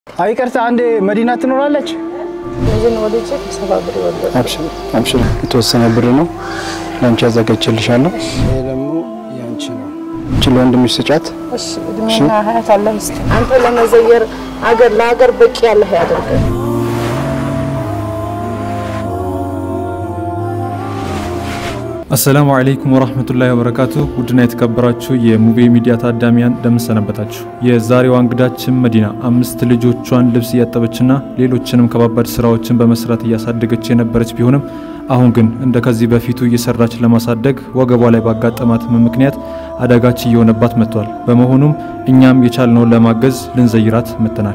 አይ ቀርታ አንዴ መዲና ትኖራለች። ልጅን ወልጄ ከሰባ ብር ይወለድ አብሽር አብሽር፣ የተወሰነ ብር ነው ለአንቺ ያዘጋጅልሻለሁ። ይሄ ደግሞ ያንቺ ነው። እቺ ለወንድምሽ ስጫት። እሺ እድሜና ሀያት አላህ ይስጥህ። አንተ ለመዘየር አገር ለሀገር በቂ ያለህ ያደርገህ። አሰላሙ አለይኩም ወራህመቱላሂ ወበረካቱ። ውድና የተከበራችሁ የሙቤ ሚዲያ ታዳሚያን እንደምንሰነበታችሁ። የዛሬዋ እንግዳችን መዲና አምስት ልጆቿን ልብስ እያጠበችና ሌሎችንም ከባባድ ስራዎችን በመስራት እያሳደገች የነበረች ቢሆንም አሁን ግን እንደ ከዚህ በፊቱ እየሰራች ለማሳደግ ወገቧ ላይ ባጋጠማት ምክንያት አዳጋች እየሆነባት መጥቷል። በመሆኑም እኛም የቻልነውን ለማገዝ ልንዘይራት መጥተናል።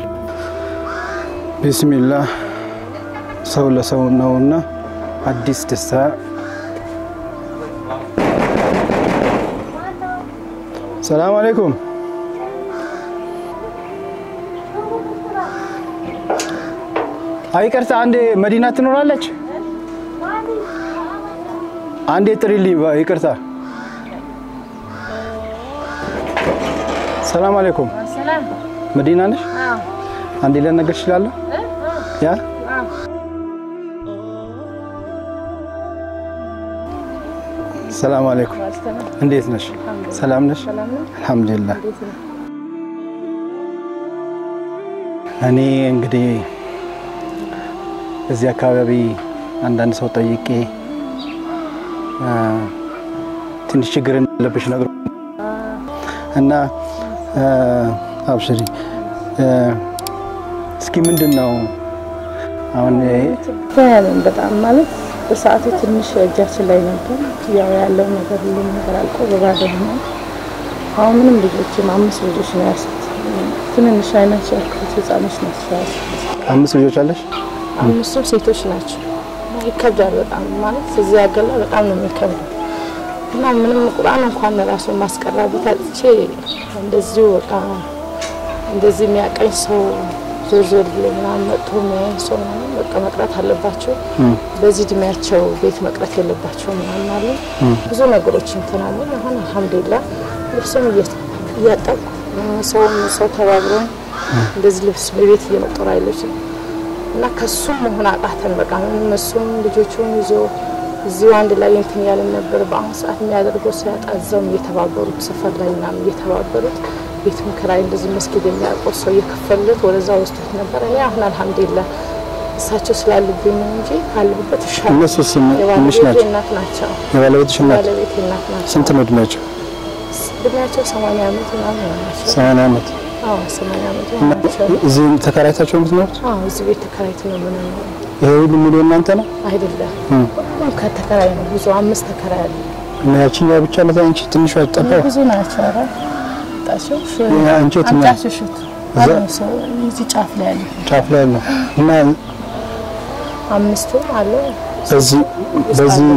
ቢስሚላህ ሰው ለሰው ነውና አዲስ ደስታ ሰላም አለይኩም። አይ ቀርታ አንዴ መዲና ትኖራለች። አንዴ ጥሪልኝ። ይቅርታ። ሰላም አለይኩም። መዲና ነሽ? አንዴ ልነግር እችላለሁ? ያ ሰላም አለይኩም። እንዴት ነሽ? ሰላም ነሽ? አልሐምዱሊላህ። እኔ እንግዲህ እዚህ አካባቢ አንዳንድ ሰው ጠይቄ ትንሽ ችግር እንዳለብሽ ነግሮ እና አብሽሪ እስኪ ምንድን ነው አሁን ያለን በጣም ማለት በሰዓቱ ትንሽ እጃችን ላይ ነበር። ያው ያለው ነገር ሁሉም ነገር አልቆ በባዶ ሆኗል። አሁን ምንም ልጆችም አምስት ልጆች ነው ያሱት። ትንንሽ አይናቸው ያልኩት ህጻኖች ናቸው ያሱት። አምስት ልጆች አለሽ? አምስቱም ሴቶች ናቸው። ይከብዳል በጣም ማለት እዚህ ሀገር ላይ በጣም ነው የሚከብደው እና ምንም ቁርአን እንኳን ራሱ ማስቀራበት አጥቼ እንደዚሁ በቃ እንደዚህ የሚያቀኝ ሰው ዞር ዞር ብሎ ምናምን መጥቶ የሚያየኝ ሰው ምናምን በቃ መቅረት አለባቸው። በዚህ እድሜያቸው ቤት መቅረት የለባቸው ምናምን አለ። ብዙ ነገሮች እንትን አለ። አሁን አልሐምዱሊላህ ልብስም እያጠብኩ ሰውም ሰው ተባብሮኝ እንደዚህ ልብስ በቤት እየመጠሩ አይሎች እና ከሱም መሆን አቃተን። በቃ ምንም እሱም ልጆቹን ይዞ እዚሁ አንድ ላይ እንትን ያለን ነበር። በአሁኑ ሰዓት የሚያደርገው ሲያጣ እዛውም እየተባበሩት ሰፈር ላይ ምናምን እየተባበሩት ቤት ምክራይ እንደዚህ መስጊድ የሚያውቀው ሰው እየከፈሉት ወደዛ ወስዶት ነበር። እኔ አሁን አልሐምዱሊላህ እሳቸው ስላሉብኝ ነው እንጂ ካለሁበት ይሻላል። እነሱ ስም ትንሽ የባለቤቴ ናቸው። እናት ናቸው። የባለቤትሽ እናት ባለቤቴ እናት ናቸው። ስንት ነው እድሜያቸው? እድሜያቸው ሰማንያ ዓመት ምናምን ናቸው። ሰማንያ ዓመት። አዎ ሰማንያ ዓመት እና ናቸው። እዚህ ተከራይታቸው የምትኖሩት? አዎ እዚህ ቤት ተከራይት ነው የምንኖረው። ይሄ ሁሉ ሙሉ እናንተ ነው? አይደለም ሁሉም ከተከራይ ነው። ብዙ አምስት ተከራይ አለ። እና ያቺኛው ብቻ ነው አንቺ ትንሿ ጠባው? ብዙ ናቸው። ኧረ ጣቸው አንቺ የትኛው? አንጫቸው ሽት አለ ሰው እዚህ ጫፍ ላይ አለ። ጫፍ ላይ ነው። እና አምስቱ አለ። በዚህ በዚህ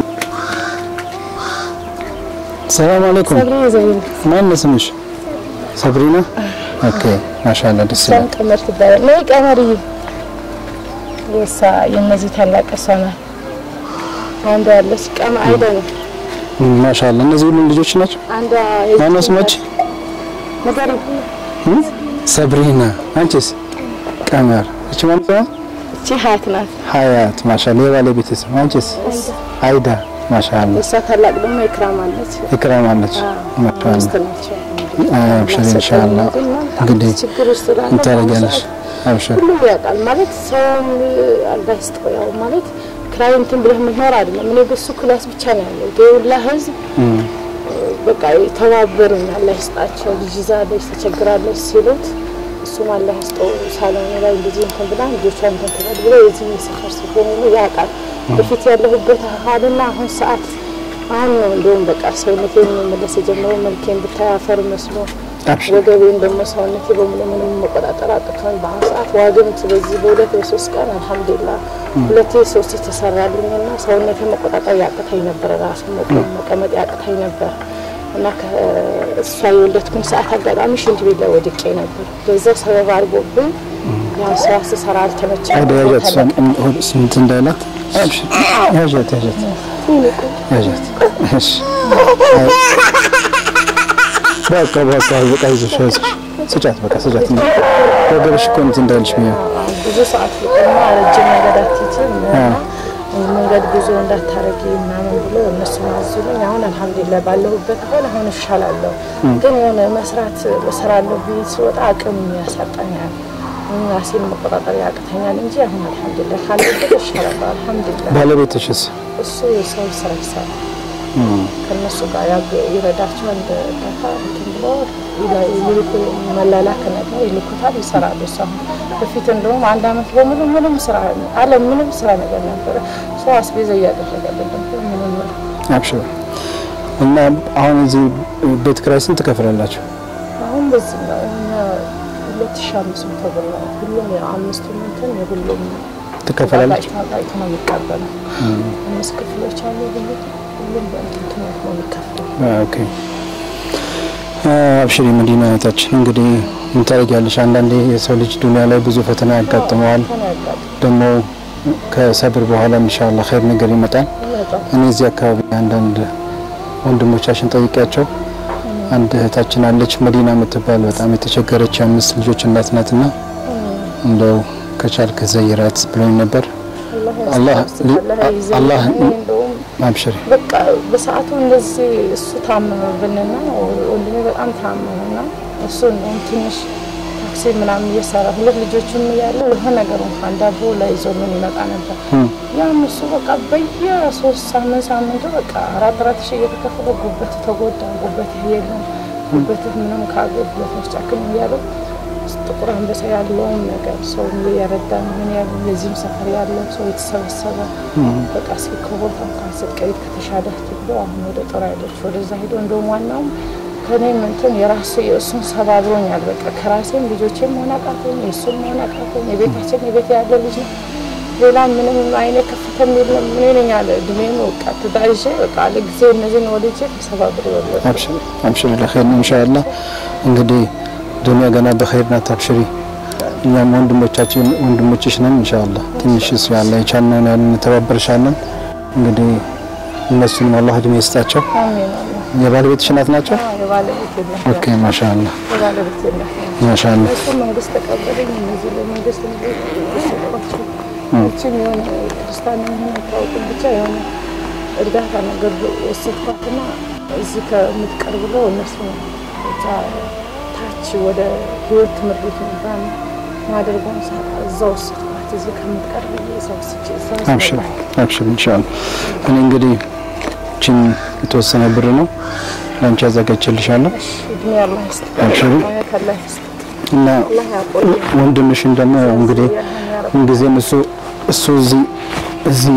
ሰላም አለይኩም። ሰብሪ ዘይን ማን ነው ስምሽ? ሰብሪና። ኦኬ ማሻአላ ደስ ሰም ይላል። ቀመር ትባላል። ነይ ቀመርዬ። የሳ የነዚህ ታላቅ እሷ ናት። አንዷ ያለች ቀመ አይደ ነው። ማሻአላ እነዚህ ሁሉ ልጆች ናቸው። አንዷ ማን ነው ስማች? ነገር ሰብሪና። አንቺስ? ቀመር። እቺ ማን ነው? እቺ ሀያት ናት። ሀያት ማሻአላ። የባለቤት ስም አንቺስ? አይዳ ማሻአላ። የእሷ ታላቅ ደግሞ ኢክራም አለች። ኢክራም አለች። ማሻአላ አምስት ናቸው። አብሽር ኢንሻአላህ። እንግዲህ ችግር ውስጥ ስላለ ምን ታደርጊያለሽ? አብሽር ሁሉም ያውቃል ማለት ሰውም አልጋ ይስጠው ያው ማለት ክራይ እንትን ብለህ የምትኖር አይደለም። እኔ በሱ ክላስ ብቻ ነው ያለው የሁላ ህዝብ በቃ ተባበሩኝ። አላህ ይስጣቸው። ልጅ ይዛለች ተቸግራለች ሲሉት እሱም አላህ ይስጠው ሳሎን ላይ እንደዚህ እንትን ብላ ልጆቿ እንትን ትበል ብሎ የዚህ የሰፈር ሰው በሙሉ ያውቃል። በፊት ያለሁበት ሀልና አሁን ሰዓት አሁን ነው እንደውም በቃ ሰውነቴን መመለስ የጀመረው መልኬን ብታይ አፈር መስሎ አብሽር ወገቤን ደግሞ ሰውነቴ በሙሉ ምንም መቆጣጠር አቅቶኝ በአሁኑ ሰዓት ዋግምት በዚህ በሁለት በሶስት ቀን አልሐምዱሊላህ ሁለቴ ሶስቴ ተሰራልኝና ሰውነቴ መቆጣጠር ያቅታኝ ነበረ። ራሱ መቆም መቀመጥ ያቅታኝ ነበር እና ከእሷ የወለድኩኝ ሰዓት አጋጣሚ ሽንት ቤት ላይ ወድቄ ነበር። በዛው ሰበብ አድርጎብኝ ያው ስራ ስሰራ አልተመቸኝም። አይዳ ያዣት እሷን ስንት እንዳላት አብሽር ያዣት ያዣት ያዣት እሺ በቃ በቃ በቃ ይዞሽ ያዝሽ ስጫት፣ በቃ ስጫት። ወገብሽ እኮ እንትን እንዳይልሽ ብዬ ነው። ብዙ ሰዓት ልቆማ ረጅም መንገድ አትችም መንገድ ጉዞ እንዳታረጊ ምናምን ብሎ እነሱ ማዙልኝ። አሁን አልሐምዱሊላህ ባለሁበት አሁን አሁን እሻላለሁ። ግን የሆነ መስራት እሰራለሁ ብዬ ስወጣ አቅም ያሳጣኛል፣ ራሴን መቆጣጠር ያቅተኛል እንጂ አሁን አልሐምዱሊላህ ካለበት እሻላለሁ። አልሐምዱሊላህ ባለቤትሽስ? እሱ የሰው ስራ ይሰራል። ከእነሱ ጋር ያግ- ይረዳቸዋል። እንደ እርዳታ እንትን ብሎ ይላ- ይልኩ መላላክ ነገር ይልኩታል፣ ይሰራሉ። እሱ አሁን በፊት እንደውም አንድ አመት በሙሉ ምንም ስራ አለ ምንም ስራ ነገር ነበረ። ሰው አስቤዛ እያደረገልን ነበር። ምንም አብሽር እና አሁን እዚህ ቤት ኪራይ ስንት ትከፍላላችሁ? አሁን በዚህ ነው እኛ ሁለት ሺህ አምስት መቶ ብር ነው ሁሉም የአምስቱ እንትን የሁሉም ትከፈላለች? ተጋጭ ነው የሚቀበለው። አምስት ክፍሎች አሉ። ሁሉ ሁሉም በእንትን ትምህርት ነው የሚከፈለው። ኦኬ አብሽሪ መዲና እህታችን፣ እንግዲህ ምን ታደርጊያለሽ? አንዳንዴ የሰው ልጅ ዱንያ ላይ ብዙ ፈተና ያጋጥመዋል። ፈተና ያጋጥማል። ደግሞ ከሰብር በኋላ ኢንሻአላህ ኸይር ነገር ይመጣል። ይመጣል። እኔ እዚህ አካባቢ አንዳንድ ወንድሞቻችን ጠይቂያቸው አንድ እህታችን አለች መዲና የምትባል በጣም የተቸገረች የአምስት ልጆች እናት ናትና እንደው ከቻልክ ዘይራት ብሎኝ ነበር። አላህ አላህ እንደውም አብሽሪ በቃ በሰዓቱ እንደዚህ እሱ ታመመብንና ወንድሜ በጣም ታመመና እሱ እንደውም ትንሽ ታክሲ ምናምን እየሰራ ሁለት ልጆችም እያለ የሆነ ነገር እንኳን ዳቦ ላይ ይዞ ምን ይመጣ ነበር። ያም እሱ በቃ በየሶስት ሳምንት ሳምንቱ በቃ አራት አራት ሺህ እየተከፈለ ጉበት ተጎዳ፣ ጉበት የለም ጉበት ምንም ከአገልግሎት መስጫክም እያሉ ጥቁር አንበሳ ያለውን ነገር ሰው እየረዳን ምን ያሉ የዚህም ሰፈር ያለው ሰው የተሰበሰበ በቃ እስኪ ከቦታ እንኳን ስትቀይር ከተሻለ ብሎ አሁን ወደ ጦር ኃይሎች ወደዛ ሄዶ እንደውም ዋናውም ከኔም እንትን የራሱ የእሱን ሰባብሮኛል። በቃ ከራሴም ልጆቼም መሆን አቃተኝ፣ የእሱም መሆን አቃተኝ። የቤታችን የቤት ያለ ልጅ ነው። ሌላ ምንም አይነ ከፍተም የለም። ምን ነኝ አለ እድሜም በቃ ተዳይዤ በቃ አለ ጊዜ እነዚህን ወልጄ ተሰባብሮ ወለድኩ። አብሽሪ አብሽሪ ለኸይር ነው ኢንሻአላህ። እንግዲህ ዱንያ ገና በኸይር ናት። አብሽሪ እኛም ወንድሞቻችን ወንድሞችሽ ነን ኢንሻአላህ። ትንሽ እሱ ያለ የቻልነውን ያህል እንተባበርሻለን። እንግዲህ እነሱንም አላህ እድሜ ይስጣቸው። አሜን አሜን። የባለቤትሽ እናት ናቸው? የባለቤት የለም ኦኬ ማሻአላህ የባለቤት የለም። ማሻአላህ እሱ መንግስት ተቀበለኝ። እነዚህ ለመንግስት ሰጧቸው። እችም የሆነ ክርስቲያን የሆነ ታውቁ ብቻ የሆነ እርዳታ ነገር ወሰድኳትና እዚህ ከምትቀር ብሎ እነሱ እዛ ታች ወደ ህይወት ትምህርት ቤት የሚባል ማደርጓን ሳጣ እዛ ወሰድኳት። እዚህ ከምትቀር ብዬ እዛ ወስጄ እዛ አብሽሪ አብሽሪ ኢንሻአላህ። እኔ እንግዲህ እቺን የተወሰነ ብር ነው ለአንቺ አዘጋጅቼልሻለሁ እድሜ አላህ ይስጥ፣ አብሽሪ ሀያት አላህ ይስጥ፣ እና አላህ ያቆይ። ወንድምሽን ደግሞ እንግዲህ ምንጊዜም እሱ እሱ እዚህ እዚህ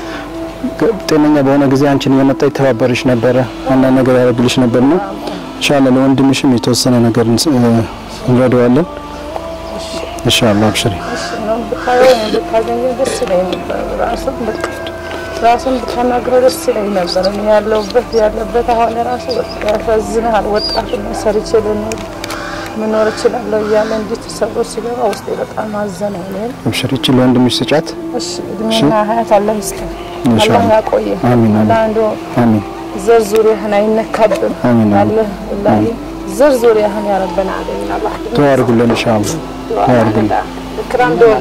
ጤነኛ በሆነ ጊዜ አንቺን እየመጣ ይተባበርሽ ነበረ፣ አንዳንድ ነገር ያደርግልሽ ነበር ነው። ኢንሻአላህ ለወንድምሽም የተወሰነ ነገር እንስ- እ፣ እንረዳዋለን። ኢንሻአላህ አብሽሪ። ነው ብታየው ብታገኘው ደስ ይለኝ ነበር። ራሱን በቃ ራሱን ብታናግረው ደስ ይለኝ ነበር። እኔ ያለሁበት ያለበት አሁን ራሱ በቃ ያሳዝናል። ወጣት ነው ሰርቼ ልኖር መኖር እችላለሁ እያለ እንዲህ ተሰብሮ ሲገባ ውስጤ በጣም አዘነ። እኔን አብሽሪ። እቺ ለወንድምሽ ስጫት። እሺ እድሜና ሀያት አላህ ይስጥህ፣ አላህ ኢንሻአላህ ያቆየ አሚን፣ አሚን። አላህ እንደው አሚን ዘር ዙሪያህን አይነካብን አሚን፣ አሚን። አለ ወላሂ ዘር ዙሪያህን ያረበና አለኝ አላህ ዱዓ አድርጉልን ኢንሻአላህ። ዱዓ አድርጉልን። ክራም ዶና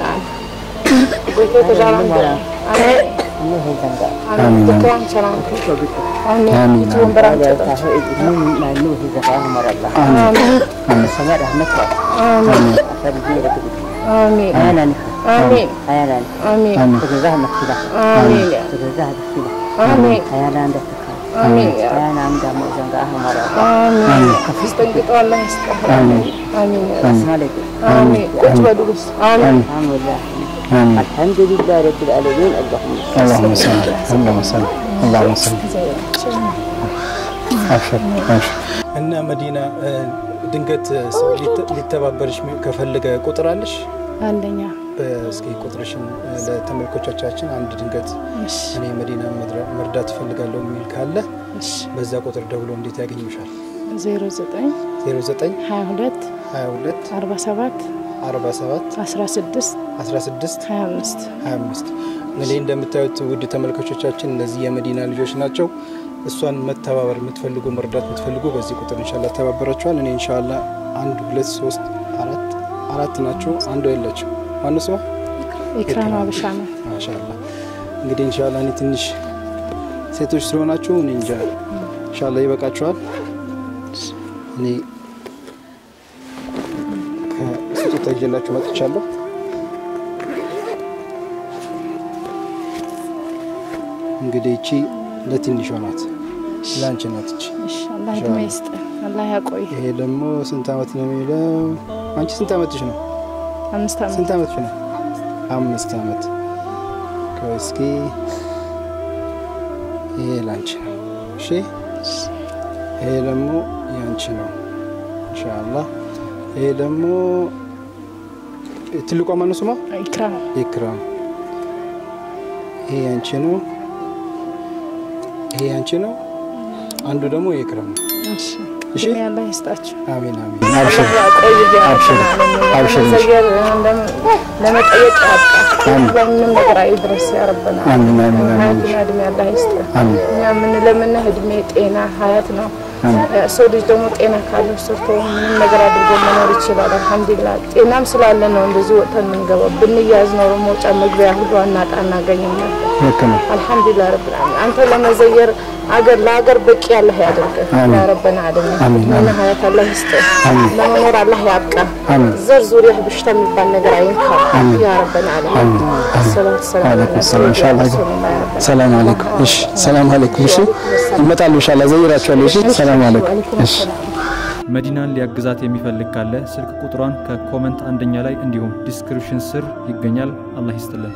ቤቴ ተዳራም ዶና አሜን አሜን ክራም ሰላም አሜን አሚን፣ እጅ ወንበራም ጨጣች አሜን አሜን አሜን አሜን አሜን አሜን አሜን አሜን አስጠንቅቀው አላህ ይስጥህ አሜን አሜን አሜን ቁጭ በሉ ውስጥ አሜን አሚን። الحمد لله رب العالمين اللهم صل اللهم صل اللهم صل اللهم صل አብሽር አብሽር። እና መዲና እ፣ ድንገት ሰው ሊተ- ሊተባበርሽ ከፈለገ ቁጥር አለሽ? አንደኛ እስኪ ቁጥርሽን እ፣ ለተመልኮቻቻችን አንድ ድንገት እሺ እኔ መዲና መድረ- መርዳት እፈልጋለሁ የሚል ካለ እሺ በዛ ቁጥር ደውሎ እንዴት ያገኙሻል? ዜሮ ዘጠኝ 09 ሀያ ሁለት 22 አርባ ሰባት 47 አስራ ስድስት 16 ሀያ አምስት 25 እንግዲህ እንደምታዩት ውድ ተመልካቾቻችን እነዚህ የመዲና ልጆች ናቸው። እሷን መተባበር የምትፈልጉ መርዳት የምትፈልጉ በዚህ ቁጥር ኢንሻአላህ ተባበራችኋል። እኔ ኢንሻአላህ አንድ ሁለት ሶስት አራት አራት ናቸው። አንዷ የለችም። ማነው ስሟ? ኢክራም አበሻ ነው። ማሻአላ እንግዲህ ኢንሻአላህ እኔ ትንሽ ሴቶች ስለሆናችሁ እኔ እንጃ ኢንሻአላህ ይበቃችኋል። እኔ ከስጦታ ይዤላችሁ መጥቻለሁ። እንግዲህ እቺ ለትንሿ ናት፣ ለአንቺ ናት እቺ። እሺ አላህ እድሜ ይስጥ፣ አላህ ያቆይ። ይሄ ደግሞ ስንት አመት ነው የሚለው? አንቺ ስንት አመትሽ ነው? አምስት ዓመት ስንት አመትሽ ነው? አምስት አመት። ቆይ እስኪ ይሄ ላንቺ ነው። እሺ ይሄ ደግሞ ያንቺ ነው ኢንሻአላህ። ይሄ ደግሞ ትልቋ ማነው ስሟ? ኢክራም ኢክራም። ይሄ ያንቺ ነው። ይሄ ያንቺ ነው። አንዱ ደግሞ የኢክራም ነው። እሺ እሺ እድሜ አላህ ይስጣችሁ። አሜን አሜን። አላህ ያቆይ። አብሽር፣ አብሽር። ለመዘየር እንደም ለመጠየቅ ያብቃ። በምንም ነገር አይድረስ ያረበና አሜን አሜን አሜን ሀያትና እድሜ አላህ ይስጥ። አሜን እኛ የምንለምንህ እድሜ፣ ጤና፣ ሀያት ነው። ሰው ልጅ ደግሞ ጤና ካለው ሰርቶ ምንም ነገር አድርጎ መኖር ይችላል። አልሐምዱሊላህ ጤናም ስላለ ነው እንደዚህ ወጥተን የምንገባው። ብንያዝ ኖሮ መውጫ መግቢያ ሁሉ አናጣ አናገኝም ነበር። ልክ ነው። አልሐምዱሊላህ ረብል ዓለሚን አንተ ለመዘየር አገር ለአገር በቂ ያለህ ያደርገህ ያ ረበና ዓለሚን አሜን፣ ምን ሀያት አላህ ይስጥህ ለመኖር አላህ ያብቃ አሜን። ዘር ዙሪያ በሽታ የሚባል ነገር አይንካ ያ ረበና ዓለሚን ሰላቱ ሰላም አለይኩም ሰላም ኢንሻአላህ። ሰላም አለይኩም። እሺ ሰላም አለይኩም። እሺ ይመጣሉ ኢንሻአላህ ዘይራችኋለሁ። እሺ ሰላም አለይኩም። እሺ መዲናን ሊያግዛት የሚፈልግ ካለ ስልክ ቁጥሯን ከኮመንት አንደኛ ላይ እንዲሁም ዲስክሪፕሽን ስር ይገኛል። አላህ ይስጥልን።